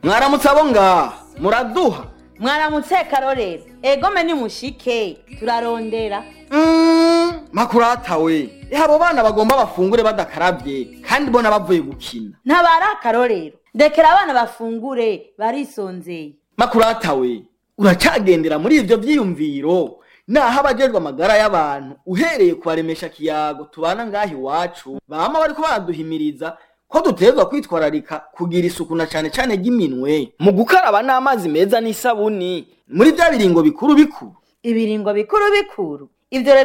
mwaramutse abo ngaha muraduha mwaramutse karorero egome nimushike turarondera Mm, makurata we eh abo bana bagomba bafungure badakarabye kandi bona bavuye gukina ntabari akarorero ndekera abana bafungure barisonzeye makurata we uracagendera muri ivyo vyiyumviro naho abajejwe amagara y'abantu uhereye kubaremesha kiyago tubana ngaha iwacu bama bariko baraduhimiriza ko dutegerezwa kwitwararika kugira isuku na cane cane ry'iminwe mu gukaraba n'amazi meza n'isabuni muri vya biringo bikuru bikuru ibiringo bikuru bikuru ivyo rero